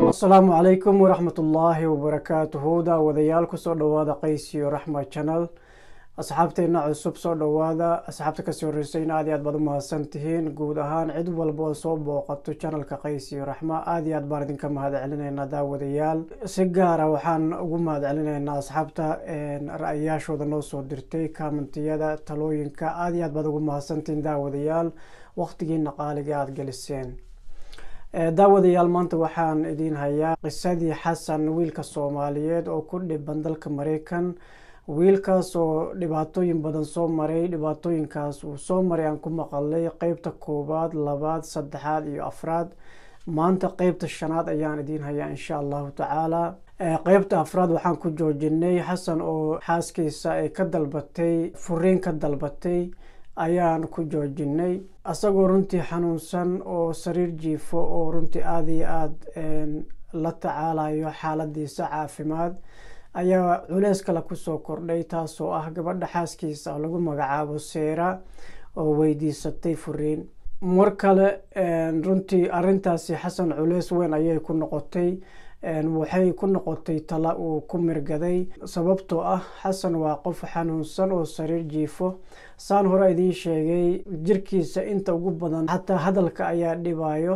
asalaamu calaykum waraxmatullaahi wabarakaatuhu daawadayaal kusoo dhowaada qaysiyo raxma channel asxaabteena cusub soo dhowaada asxaabta kasii horreysayna aad iyo aad baad u mahadsan tihiin guud ahaan cid walba oo soo booqato channelka qaysiyo raxma aad iyo aad baan idinka mahad celinaynaa daawadayaal si gaara waxaan ugu mahad celinaynaa asxaabta ra-ayaashooda noo soo dirtay kaamantiyada talooyinka aad iyo aad baad ugu mahadsantihiin daawadayaal waqtigiina qaaliga aada geliseen daawadayaal maanta waxaan idiin hayaa qisadii xasan wiilka soomaaliyeed oo ku dhiban dalka mareykan wiilkaas oo dhibaatooyin badan soo maray dhibaatooyinkaas uu soo maray aan ku maqalay qeybta koowaad labaad saddexaad iyo afraad maanta qeybta shanaad ayaan idiin hayaa insha allahu tacaala qeybta afraad waxaan ku joojinay xasan oo xaaskiisa ay ka dalbatay furiin ka dalbatay ayaan ku joojinay asagoo runtii xanuunsan oo sariir jiifo oo runtii aada iyo aada la tacaalayo xaaladiisa caafimaad ayaa culeys kale kusoo kordhay taasoo ah gabadha xaaskiisa oo lagu magacaabo seera oo weydiisatay furiin mar kale runtii arintaasi xasan culeys weyn ayay ku noqotay waxay ku noqotay tala uu ku mirgaday sababtoo ah xasan waa qof xanuunsan oo sariir jiifo saan hore idiin sheegay jirkiisa inta ugu badan xataa hadalka ayaa dhibayo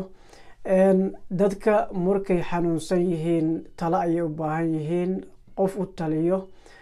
dadka markay xanuunsan yihiin talo ayay u baahan yihiin qof u taliyo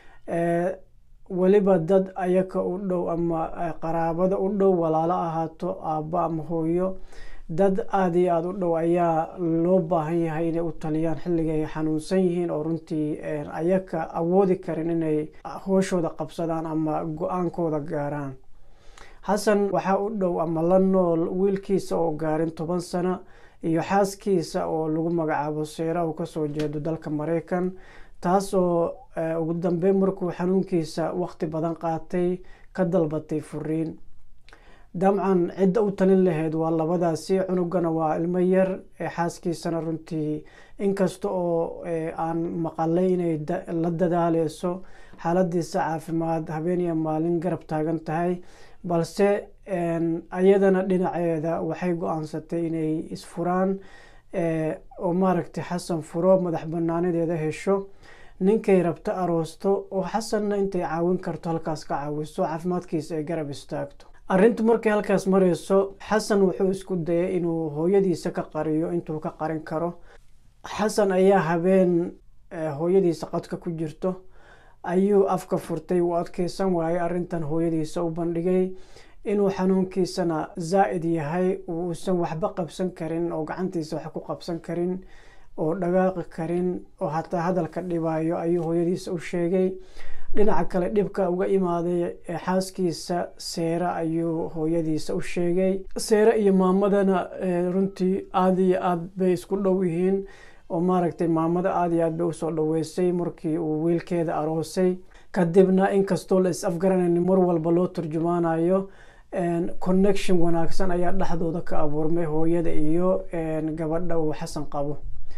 weliba dad ayaka u dhow ama qaraabada u dhow walaalo ahaato aabbo ama hooyo dad aada iyo aada u dhow ayaa loo baahan yahay inay u taliyaan xilliga ay xanuunsan yihiin oo runtii ayaka awoodi karin inay hooshooda qabsadaan ama go-aankooda gaaraan xasan waxaa u dhow ama la nool wiilkiisa oo gaarin toban sano iyo xaaskiisa oo lagu magacaabo seera uu kasoo jeedo dalka mareykan taas oo ugu dambeyn markuu xanuunkiisa waqti badan qaatay ka dalbatay furiin dabcan cidda u talin lahayd waa labadaasi cunugana waa ilmo yar xaaskiisana runtii inkasta oo aan maqalay inay la dadaaleyso xaaladiisa caafimaad habeen iyo maalin garab taagan tahay balse ayadana dhinaceeda waxay go-aansatay inay isfuraan oo maaragtay xasan furo madax banaanadeeda hesho ninkay rabto aroosto oo xasanna intay caawin karto halkaas ka caawiso caafimaadkiisa ay garab istaagto arrintu markay halkaas mareyso xasan wuxuu isku dayay inuu hooyadiisa ka qariyo intuu ka qarin karo xasan ayaa habeen hooyadiisa qadka ku jirto ayuu afka furtay uu adkeysan waayay arrintan hooyadiisa u bandhigay inuu xanuunkiisana zaa'id yahay uusan waxba qabsan karin oo gacantiisa wax ku qabsan karin oo dhagaaqi karin oo hataa hadalka dhibayo ayuu hooyadiisa u sheegay dhinaca kale dhibka uga imaaday xaaskiisa seera ayuu hooyadiisa u sheegay seere iyo maamadana runtii aada iyo aad bay isku dhow yihiin oo maaragtay maamada aada iyo aad bay usoo dhaweysay markii uu wiilkeeda aroosay kadibna inkastoo la is afgaranayn mar walba loo turjumaanayo connection wanaagsan ayaa dhexdooda ka abuurmay hooyada iyo gabadha uu xasan qabo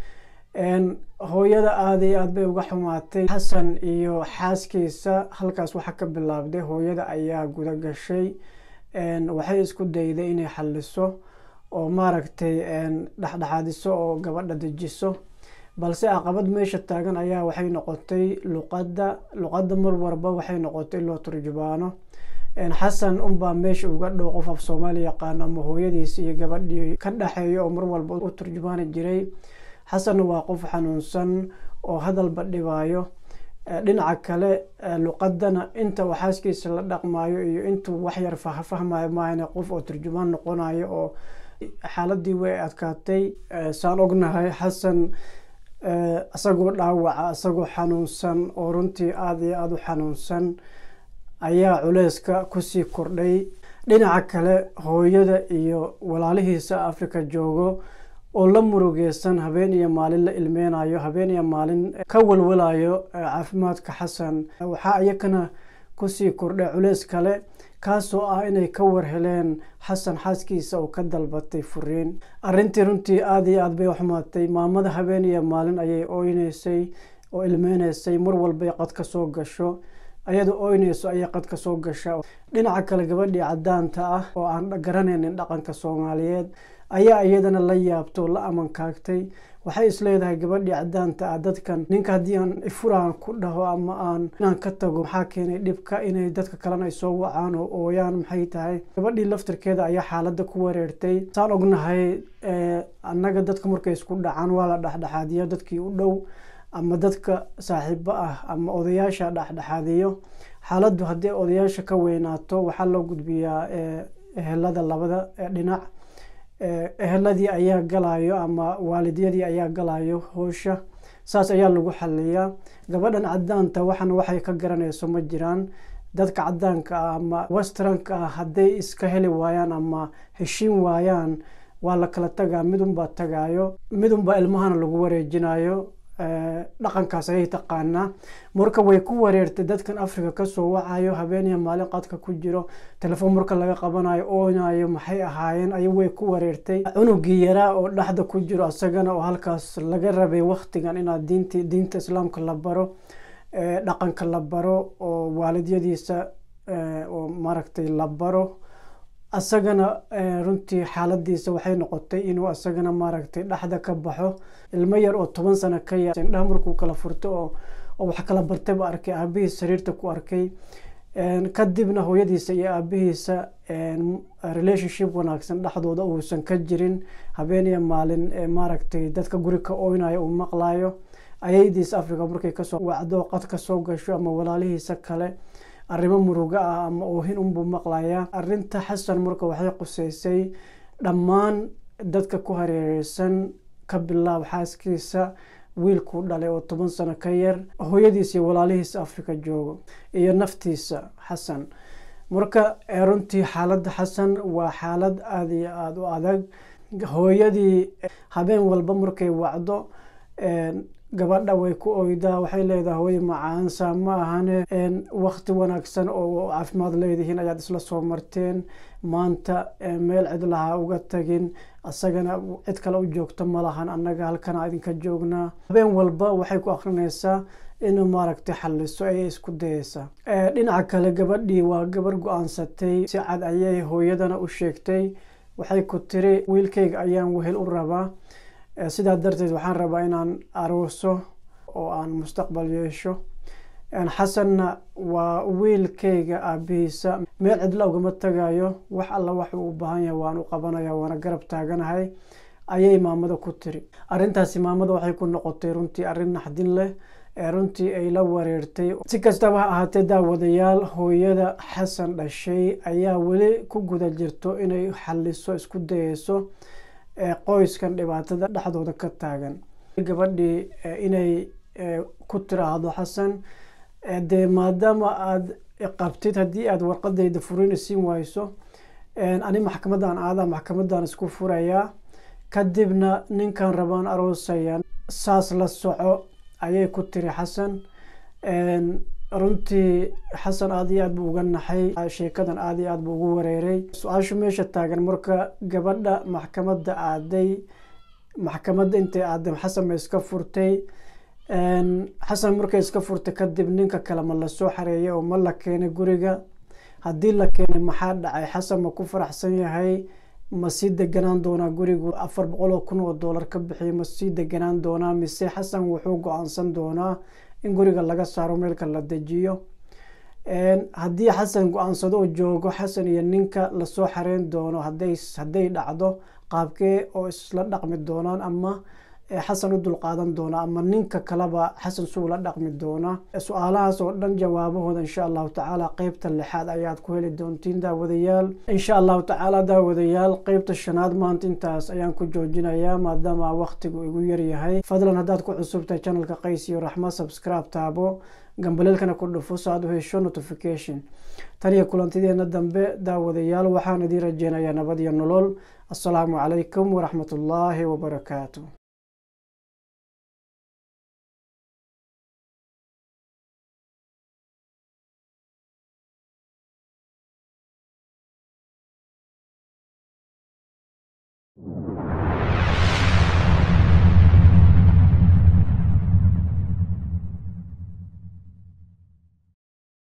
hooyada aada iyo aad bay uga xumaatay xasan iyo xaaskiisa halkaas waxaa ka bilaabday hooyada ayaa guda gashay waxay isku dayday inay xaliso oo maaragtay dhexdhexaadiso oo gabadha dejiso balse caqabad meesha taagan ayaa waxay noqotay luqadda luqadda mar warba waxay noqotay loo turjubaano xasan unbaa meesha uga dhow qof af soomaali yaqaano ama hooyadiisi iyo gabadhii ka dhexeeya oo mar walba u turjubaani jiray xasanna waa qof xanuunsan oo hadalba dhibayo dhinaca kale luqadana inta uu xaaskiisa la dhaqmayo iyo intuu waxyar fahmayo maahane qof oo turjumaan noqonayo oo xaaladii way adkaatay saan ognahay xasan isagoo dhaawaca isagoo xanuunsan oo runtii aada iyo aada u xanuunsan ayaa culeyska kusii kordhay dhinaca kale hooyada iyo walaalihiisa africa joogo oo la murugeysan habeen iyo maalin la ilmeynayo habeen iyo maalin ka walwalayo caafimaadka xasan waxaa iyakana kusii kordhay culeys kale kaasoo ah inay ka warheleen xasan xaaskiisa oo ka dalbatay furiin arrintii runtii aada iyo aad bay u xumaatay maamada habeen iyo maalin ayay oyneysay oo ilmeyneysay mar walbay qad ka soo gasho ayada oyneyso ayay qad ka soo gasha dhinaca kale gabadhii cadaanta ah oo aan garanaynin dhaqanka soomaaliyeed ayaa iyadana la yaabto la amankaagtay waxay isleedahay gabadhii cadaanta ah dadkan ninka haddii aan ifuraan ku dhaho ama aan inaan ka tago maxaa keenay dhibka inay dadka kalena ay soo wacaan oo ooyaan maxay tahay gabadhii laftirkeeda ayaa xaaladda ku wareertay saan ognahay annaga dadka markay isku dhacaan waa la dhexdhexaadiya dadkii u dhow ama dadka saaxiibo ah ama odayaasha dhexdhexaadiyo xaaladdu haddii odayaasha ka weynaato waxaa loo gudbiyaa ehelada labada dhinac eheladii ayaa galayo ama waalidyadii ayaa galayo howsha saas ayaa lagu xaliyaa gabadhan cadaanta waxana waxay ka garanayso ma jiraan dadka cadaanka ah ama westranka ah hadday iska heli waayaan ama heshiin waayaan waa la kala tagaa midunbaa tagaayo midunbaa ilmahana lagu wareejinayo dhaqankaas ayay taqaanaa marka way ku wareertay dadkan africa kasoo wacayo habeeniya maalin qadka ku jiro telefoon marka laga qabanayo oonayo maxay ahaayeen ay way ku wareertay cunugii yaraa oo dhexda ku jiro isagana oo halkaas laga rabay waktigan inaad diint diinta islaamka la baro dhaqanka la baro oo waalidyadiisa oo maaragtay la baro asagana runtii xaaladiisa waxay noqotay inuu asagana maaragtay dhexda ka baxo ilmo yar oo toban sano ka ya indhaha markuu kala furto oo oo wax kala bartay ba arkay aabihiis sariirta ku arkay kadibna hooyadiisa iyo aabihiisa relationship wanaagsan dhexdooda uusan ka jirin habeeniya maalin maaragtay dadka guri ka oynayo uu maqlayo ayaydiisa africa markay kasoo wacdo qad kasoo gasho ama walaalihiisa kale arrimo murugo ah ama oohin unbuu maqlayaa arrinta xasan marka waxay quseysay dhammaan dadka ku hareereysan ka bilaab xaaskiisa wiilkuu dhalay oo toban sano ka yar hooyadiisa iyo walaalihiisa africa joogo iyo naftiisa xasan marka runtii xaaladda xasan waa xaalad aada iyo aada u adag hooyadii habeen walba markay wacdo gabadha way ku oydaa waxay leedahay hooyo macaansa ma ahane wakti wanaagsan oo caafimaad leedihiin ayaad isla soo marteen maanta meel cidlaha uga tagin isagana cid kale u joogto ma lahan annaga halkana idinka joognaa habeen walba waxay ku akrinaysaa inuu maaragtay xaliso ayay isku dayeysaa dhinaca kale gabadhii waa gabar go-aansatay si cad ayay hooyadana u sheegtay waxay ku tiri wiilkayga ayaan wehel u rabaa sidaa darteed waxaan rabaa inaan arooso oo aan mustaqbal yeesho xasanna waa wiilkayga aabihiisa meel cidla ugama tagayo wax alla wax uu u baahan yahay waan u qabanaya waana garab taaganahay ayay maamada ku tiri arrintaasi maamada waxay ku noqotay runtii arrin naxdin leh ee runtii ay la wareertay si kastaba ha ahaatee daawadayaal hooyada xasan dhashay ayaa weli ku guda jirto inay xaliso isku dayeyso qoyskan dhibaatada dhexdooda ka taagan gabadhii inay ku tiraahdo xasan dee maadaama aada qabtid haddii aada warqadayda furin siin wayso ani maxkamadan aadaa maxkamadan isku furayaa kadibna ninkan rabaan aroosaya saas la soco ayay ku tiri xasan runtii xasan aada iyo aad buu uga naxay sheekadan aada iyo aad buu ugu wareeray su-aashu meesha taagan marka gabadha maxkamadda aaday maxkamadda intay aaday xasan ma iska furtay xasan markay iska furtay kadib ninka kale ma lasoo xareeyay oo ma la keenay guriga haddii la keenay maxaa dhacay xasan ma ku faraxsan yahay ma sii deganaan doonaa gurigu afar boqol oo kun oo doolar ka bixiya ma sii deganaan doonaa mise xasan wuxuu go-aansan doonaa in guriga laga saaro meelka la dejiyo haddii xasan go-aansado oo joogo xasan iyo ninka lasoo xareyn doono haday hadday dhacdo qaabkee oo isla dhaqmi doonaan ama xasan u dulqaadan doona ama ninka kaleba xasan suu la dhaqmi doona su-aalahaas oo dhan jawaabahooda insha allahu tacaala qeybta lixaad ayaad ku heli doontiin daawadayaal insha allahu tacaala daawadayaal qeybta shanaad maanta intaas ayaan ku joojinayaa maadaama waqtigu igu yaryahay fadlan haddaad ku cusubtahay channelka qays iyo raxma subscribe taabo gambaleelkana ku dhufo so aad u hesho notification tan iyo kulantideena dambe daawadayaal waxaan idiin rajeynayaa nabad iyo nolol assalaamu calaykum waraxmat ullaahi wabarakaatu